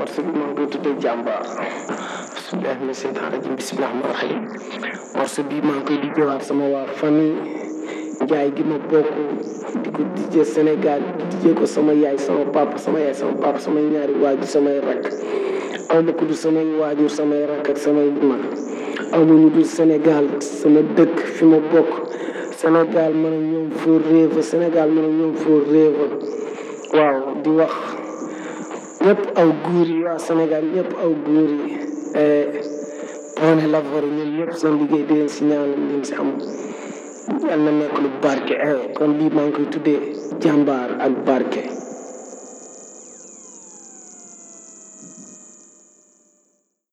morceau bi maa ngi koy tuddee jàmbaar bismillahi mina seytaan rajim bismillahi rahmaan rahim morceau bi maa ngi koy dijjewaat sama waa famille njaay gi ma bokk di ko dijjee Sénégal di dijjee ko sama yaay sama papa sama yaay sama papa samay ñaari waajur samay rakk aw ma ko du samay waajur samay rakk ak samay mag aw ma ñu dul Sénégal sama dëkk fi ma bokk Sénégal man ak ñoom foo réeva Sénégal man ak ñoom foo réeva waaw di wax ñëpp aw góor yi waa Sénégal ñëpp aw góor yi Pone Lavoro ñoom ñëpp seen liggéey di leen si ñaanal leen si am yal na nekk lu barke kon lii maa ngi koy tuddee jàmbaar ak barke